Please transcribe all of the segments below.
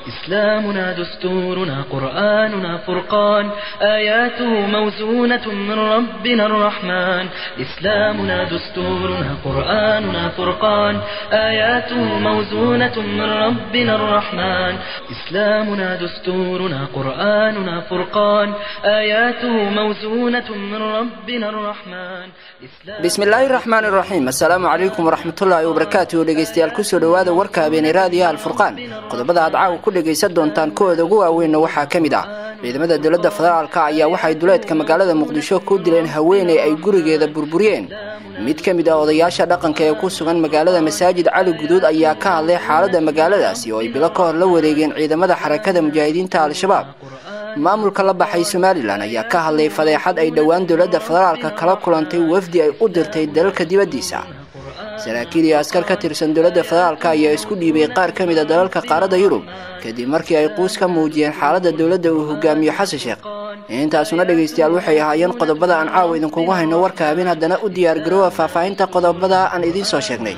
إسلامنا دستورنا قرآننا فرقان آياته موزونة من ربنا الرحمن إسلامنا دستورنا قرآننا فرقان آياته موزونة من ربنا الرحمن إسلامنا دستورنا قرآننا فرقان آياته موزونة من ربنا الرحمن bismillaahi raxmaan iraxiim assalaamu calaykum waraxmatullaahi wabarakaatuhu dhegeystayaal kusoo dhowaada warka habeenay raadiyaha alfurqaan qodobada aad caawa ku dhegaysan doontaan kuwooda ugu waaweynna waxaa ka mid ah ciidamada dowladda federaalka ayaa waxay duleedka magaalada muqdisho ku dileen haweeney ay gurigeeda burburiyeen mid ka mid ah odayaasha dhaqanka ee ku sugan magaalada masaajid cali guduud ayaa ka hadlay xaaladda magaaladaasi oo ay bilo ka hor la wareegeen ciidamada xarakada mujaahidiinta al-shabaab maamulka la baxay somalilan ayaa ka hadlay fadeexad ay dhowaan dowladda federaalka kala kulantay wafdi ay u dirtay dalalka dibaddiisa saraakiil iyo askar ka tirsan dowladda federaalka ayaa isku dhiibay qaar ka mid a dalalka qaaradda yurub kadib markii ay quus ka muujiyeen xaaladda dowladda uu hogaamiyo xasan sheekh intaasuna dhegaystayaal waxay ahaayeen qodobada aan caawa idinkugu hayno warka habeen haddana u diyaargaroowa faahfaahinta qodobada aan idiin soo sheegnay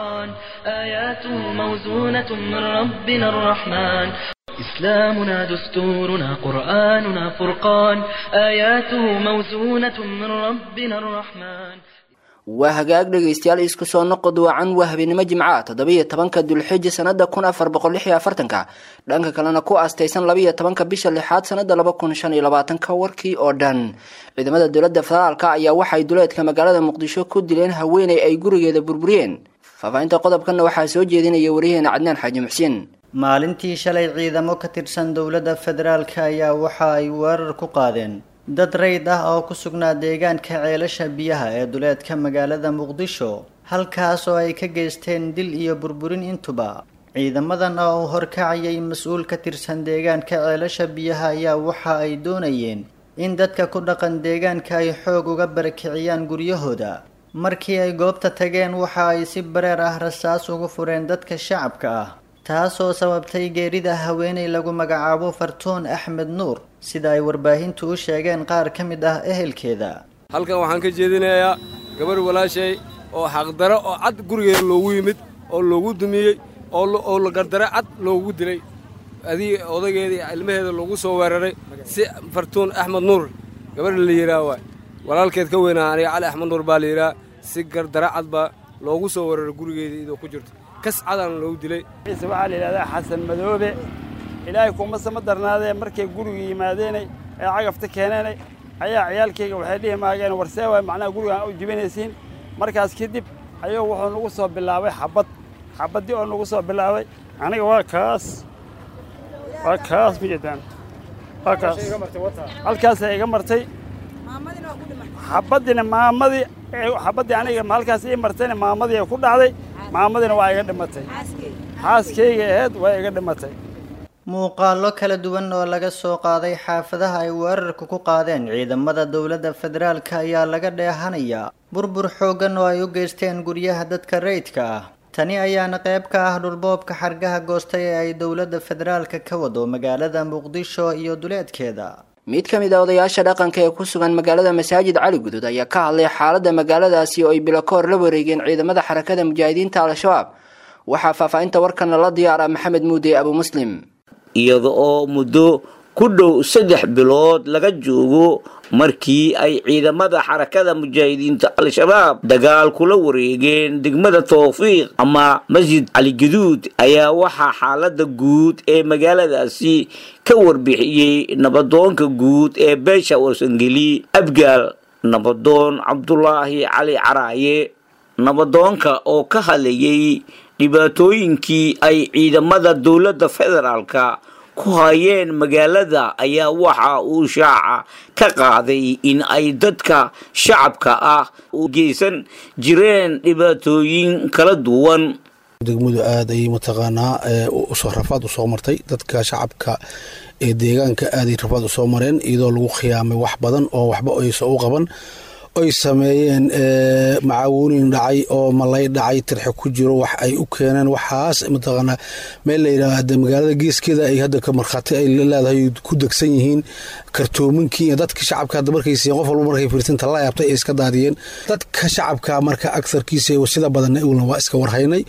آياته موزونة من ربنا الرحمن إسلامنا دستورنا قرآننا فرقان آياته موزونة من ربنا الرحمن waa hagaag dhegaystayaal isku soo noqod wacan waa habeenimo jimca toddobiyo tobanka dulxiji sanada kun afar boqol lix iyo afartanka dhanka kalena ku aastaysan labaiyo tobanka bisha lixaad sanada laba kun shan iyo labaatanka warkii oo dhan ciidamada dowladda federaalka ayaa waxay duleedka magaalada muqdisho ku dileen haweeney ay gurigeeda burburiyeen faahfaahinta qodobkanna waxaa soo jeedinaya wariyaheena cadnaan xaaji muxsiin maalintii shalay ciidamo ka tirsan dowladda federaalka ayaa waxa ay weerar ku qaadeen dad rayd ah oo ku sugnaa deegaanka ceelasha biyaha ee duleedka magaalada muqdisho halkaas oo ay ka geysteen dil iyo burburin intuba ciidamadan oo uu horkacayay mas-uul ka tirsan deegaanka ceelasha biyaha ayaa waxa ay doonayeen in dadka ku dhaqan deegaanka ay xoog uga barakiciyaan guryahooda markii ay goobta tageen waxa ay si bareer ah rasaas ugu fureen dadka shacabka ah taasoo sababtay geerida haweeney lagu magacaabo fartuun axmed nuur sida ay warbaahintu u sheegeen qaar ka mid ah ehelkeeda halkan waxaan ka jeedinayaa gabarh walaashay oo xaqdaro oo cad gurigeeda loogu yimid oo loogu dumiyey oo gardaro cad loogu dilay adii odageedii ilmaheeda loogu soo weeraray si fartuun axmed nuur gabadha la yidhaah waay walaalkeed ka weynaa aniga cali axmed nuur baa la yidhaah si gardaro cad baa loogu soo weeraray gurigeeda idoo ku jirto kas cadaan loogu dilay ciise waxaa la yidhahdaa xasan madoobe ilaahay kumase ma darnaadee markay guriga yimaadeenay ee cagafta keeneenay ayaa ciyaalkayga waxay dhihi maageen warsee waay macnaha gurigaan u jibinaysiin markaas kadib ayuu wuxuu nagu soo bilaabay xabbad xabaddii oo nagu soo bilaabay aniga waa kaas waa kaas ma jeedaan waa kaas halkaasay iga martay xabaddina maamadii xabaddii aniga halkaas ii martayna maamadii ku dhacday maamadina waa iga dhimatay xaaskayga aheed waa iga dhimatay muuqaallo kala duwan oo laga soo qaaday xaafadaha ay weerarka ku qaadeen ciidamada dowladda federaalka ayaa laga dheehanayaa burbur xooggan oo ay u geysteen guryaha dadka rayidka ah tani ayaana qayb ka ah dhulboobka xargaha goostay ee ay dowladda federaalka ka wado magaalada muqdisho iyo duleedkeeda mid ka mid a odayaasha dhaqanka ee ku sugan magaalada masaajid cali guduud ayaa ka hadlay xaaladda magaaladaasi oo ay bilo ka hor la wareegeen ciidamada xarakada mujaahidiinta al-shabaab waxaa faahfaahinta warkana la diyaara maxamed muude abu muslim iyada oo muddo ku dhow saddex bilood laga joogo markii ay ciidamada xarakada mujaahidiinta al-shabaab dagaal kula wareegeen degmada tawfiiq ama masjid caligaduud ayaa waxaa xaalada guud ee magaaladaasi ka warbixiyey nabadoonka guud ee beesha warsangeli abgaal nabadoon cabdulaahi cali caraaye nabadoonka oo ka hadlayay dhibaatooyinkii ay ciidamada dowladda federaalka ku hayeen magaalada ayaa waxa uu shaaca ka qaaday in ay dadka shacabka ah u geysan jireen dhibaatooyin kala duwan degmadu aad ayay mataqaanaa rafaad usoo martay dadka shacabka ee deegaanka aaday rafaad usoo mareen iyadoo lagu khiyaamay wax badan oo waxba aysa u qaban oy sameeyeen macaawuunin dhacay oo malay dhacay tirxe ku jiro wax ay u keeneen waxaas mataqaanaa meel layidhaahda magaalada geeskeeda ay hadda ka markhaati ay leedahay ku degsan yihiin kartoominkii iyo dadka shacabka hadda markay siiyeen qof walba markay fiirsinta la yaabtay ay iska daadiyeen dadka shacabka marka agsarkiisa sida badanna iwlna waa iska warhaynay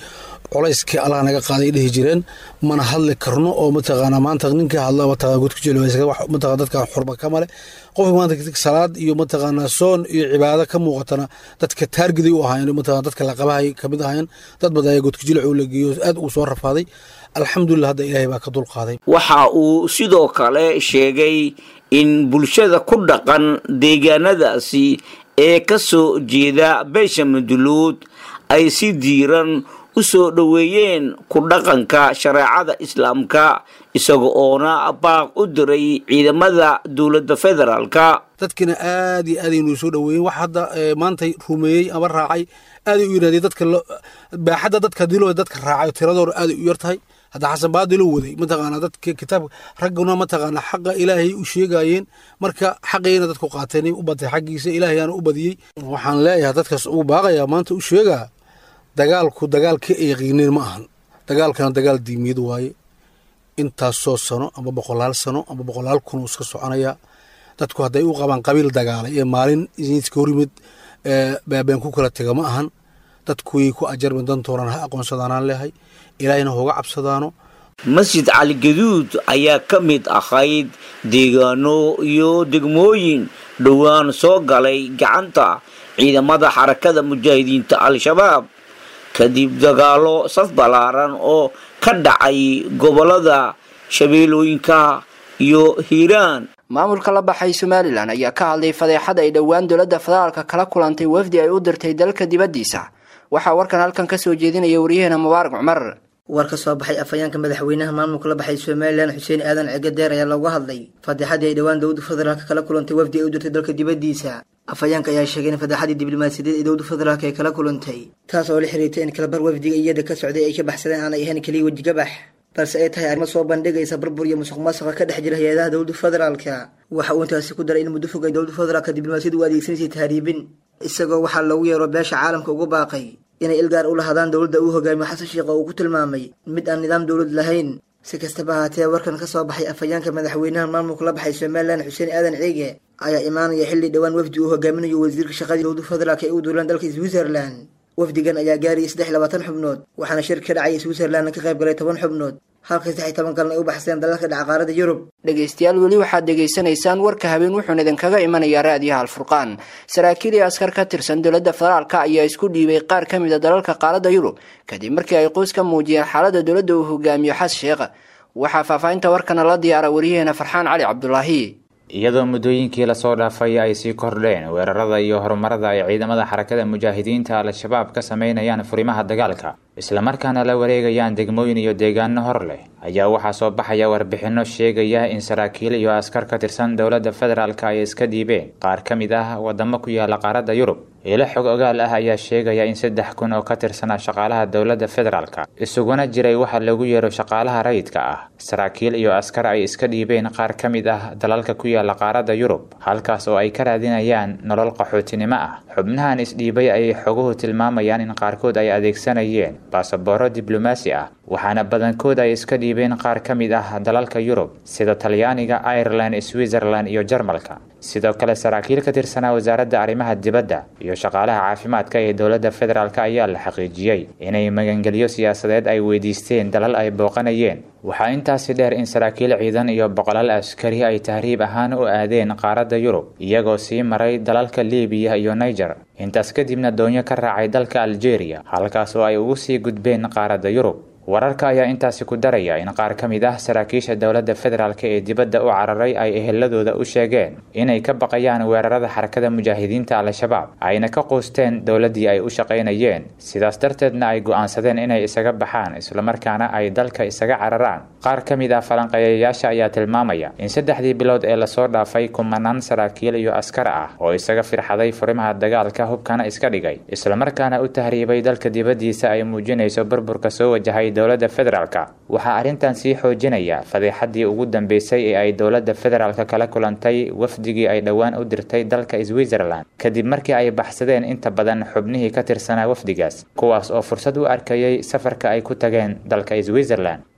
culayskii allah naga qaaday dhihi jireen mana hadli karno oo mataqaana maanta ninkii hadla mataqana godku jilmataqana dadka xurba ka male qofka maanta salaad iyo mataqaana soon iyo cibaado ka muuqatana dadka taargiday u ahaayeen mataqana dadka la qabahay kamid ahaayeen dad badan ayaa godku jilic la geeyo aad uu soo rafaaday alxamdulilah hadda ilaahay baa ka dulqaaday waxa uu sidoo kale sheegay in bulshada ku dhaqan deegaanadaasi ee ka soo jeeda beesha maduluud ay si diiran u soo dhoweeyeen ku dhaqanka shareecada islaamka isaga oona baaq u diray ciidamada dowladda federaalka dadkina aad iyo aad aynuu soo dhoweeyeen wax hadda maantay rumeeyey ama raacay aaday u yidhahdeen dadka baaxadda dadka dilo dadka raacay tiradooda aaday u yar tahay hadda xasan baadilo waday mataqaana dadka kitaabka ragguna mataqaana xaqa ilaahay u sheegayeen marka xaqayna dadku qaateen u batay xaggiisa ilaahayaana u badiyey waxaan leeyahay dadkaas uu baaqayaa maanta u sheegaa dagaalku dagaalkii ay yaqiineen ma ahan dagaalkana dagaal diimiyad waaye intaasoo sano ama boqolaal sano ama boqolaal kun iska soconaya dadku hadday u qabaan qabiil dagaalay ee maalin iska horimid baabeen ku kala tega ma ahan dadkuway ku ajarmi dantoonaan ha aqoonsadaanaan leehay ilaahayna hooga cabsadaano masjid cali gaduud ayaa ka mid ahayd deegaano iyo degmooyin dhowaan soo galay gacanta ciidamada xarakada mujaahidiinta al-shabaab kadib dagaalo saf ballaaran oo ka dhacay gobolada shabeellooyinka iyo hiiraan maamulka la baxay somalilan ayaa ka hadlay fadeexad ay dhowaan dowladda federaalka kala kulantay wafdi ay u dirtay dalka dibaddiisa waxaa warkan halkan ka soo jeedinaya waryaheena mubaarak cumar war ka soo baxay afhayeenka madaxweynaha maamulka la baxay somalilan xuseen aadan cegadeer ayaa looga hadlay fadeexadii ay dhowaan dowladda federaalka kala kulantay wafdi ay u dirtay dalka dibaddiisa afhayeenka ayaa sheegay in fadeexadii diblomaasiyadeed ee dowladda federaalka ay kala kulantay taas oo la xiriirtay in kalabar wafdiga iyada ka socday ay ka baxsadeen aanay ahayn keliya wejigabax balse ay tahay arrimo soo bandhigaysa burbur iyo musuq maasuqa ka dhex jira hay-adaha dowladda federaalka waxa uu intaasi ku daray in muddo fog ay dowladda federaalka diblomaasiyadu u adeegsanaysay tahriibin isagoo waxaa loogu yeero beesha caalamka ugu baaqay inay ilgaar u lahadaan dowladda uu hogaamiyo xasan sheekh oo uu ku tilmaamay mid aan nidaam dowlad lahayn si kastaba ahaatee warkan ka soo baxay afhayeenka madaxweynaha maamulka la baxay somalilan xuseen aadan ciige ayaa imaanaya xilli dhowaan wafdi uu hogaaminayo wasiirka shaqadii dowladda federaalk ee u duulaan dalka switzerland wafdigan ayaa gaarayay saddex iyo labaatan xubnood waxaana shir ka dhacaya switzerlandna ka qayb galay toban xubnood halka saddex iyo toban kalena ay u baxseen dalalka dhaca qaarada yurub dhegaystayaal weli waxaad dhegaysanaysaan warka habeen wuxuuna idinkaga imanayaa raadiyaha alfurqaan saraakiil iyo askar ka tirsan dowladda federaalka ayaa isku dhiibay qaar ka mid a dalalka qaaradda yurub kadib markii ay qoys ka muujiyeen xaaladda dowladda uu hogaamiyo xas sheekh waxaa faahfaahinta warkana la diyaara waryaheena farxaan cali cabdulaahi iyadoo muddooyinkii lasoo dhaafay ay sii kordheen weerarada iyo horumarada ay ciidamada xarakada mujaahidiinta al-shabaab ka sameynayaan furimaha dagaalka islamarkaana la wareegayaan degmooyin iyo deegaano hor leh ayaa waxaa soo baxaya warbixino sheegaya in saraakiil iyo askar ka tirsan dowladda federaalk ay iska dhiibeen qaar ka mid ah wadamo ku yaala qaaradda yurub ilo xog ogaal ah ayaa sheegaya in saddex kun oo ka tirsana shaqaalaha dowladda federaalka isuguna jiray waxa lagu yeero shaqaalaha rayidka ah saraakiil iyo askar ay iska dhiibeen qaar ka mid ah dalalka ku yaala qaaradda yurub halkaas oo ay ka raadinayaan nolol qaxootinimo ah xubnahan isdhiibay ayay xoguhu tilmaamayaan in qaarkood ay adeegsanayeen baasabooro diblomaasi ah waxaana badankood ay iska dhiibeen qaar ka mid ah dalalka yurub sida talyaaniga ireland switzerland iyo jarmalka sidoo kale saraakiil ka tirsanaa wasaaradda arrimaha dibadda iyo shaqaalaha caafimaadka ee dowladda federaalk ayaa la xaqiijiyey inay magangelyo siyaasadeed ay weydiisteen dalal ay booqanayeen waxaa intaasi dheer in saraakiil ciidan iyo boqolaal askari ay tahriib ahaan u aadeen qaaradda yurub iyagoo sii maray dalalka libiya iyo niger intaas kadibna doonyo ka raacay dalka algeria halkaas oo ay ugu sii gudbeen qaaradda yurub wararka ayaa intaasi ku daraya in qaar ka mid ah saraakiisha dowladda federaalk ee dibadda u cararay ay eheladooda u sheegeen inay ka baqayaan weerarada xarakada mujaahidiinta al-shabaab ayna ka quusteen dowladdii ay u shaqaynayeen sidaas darteedna ay go'aansadeen inay isaga baxaan islamarkaana ay dalka isaga cararaan qaar ka mid ah falanqeeyayaasha ayaa tilmaamaya in saddexdii bilood ee lasoo dhaafay kumanaan saraakiil iyo askar ah oo isaga firxaday furimaha dagaalka hubkana iska dhigay islamarkaana u tahriibay dalka dibaddiisa ay muujinayso burburka soo wajahay dowladda federaalka waxaa arrintan sii xoojinaya fadeexadii ugu dambeysay ee ay dowladda federaalka kala kulantay wafdigii ay dhowaan u dirtay dalka switzerland kadib markii ay baxsadeen inta badan xubnihii ka tirsanaa wafdigaas kuwaas oo fursad u arkayay safarka ay ku tageen dalka switzerland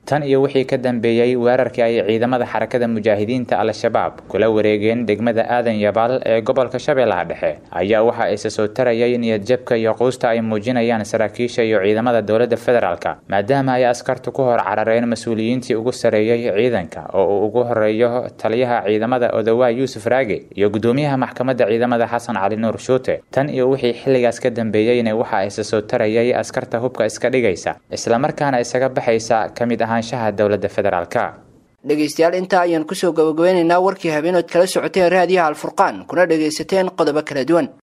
tan iyo wixii ka dambeeyey weerarkii ay ciidamada xarakada mujaahidiinta al-shabaab kula wareegeen degmada aadan yabaal ee gobolka shabeellaha dhexe ayaa waxa isa soo tarayay niyadjabka iyo quusta ay muujinayaan saraakiisha iyo ciidamada dowladda federaalka maadaama ay askartu ku hor carareen mas-uuliyiintii ugu sareeyey ciidanka oo uu ugu horeeyo taliyaha ciidamada odawaa yuusuf raage iyo gudoomiyaha maxkamadda ciidamada xasan cali nuur shuute tan iyo wixii xilligaas ka dambeeyeyna waxa isa soo tarayay askarta hubka iska dhigaysa islamarkaana isaga baxaysa ka mid ahaanshaha dowladda federaalka dhegaystayaal intaa ayaan kusoo gabagabeynaynaa warkii habeenood kala socoteen raadiyaha alfurqaan kuna dhagaysateen qodobo kala duwan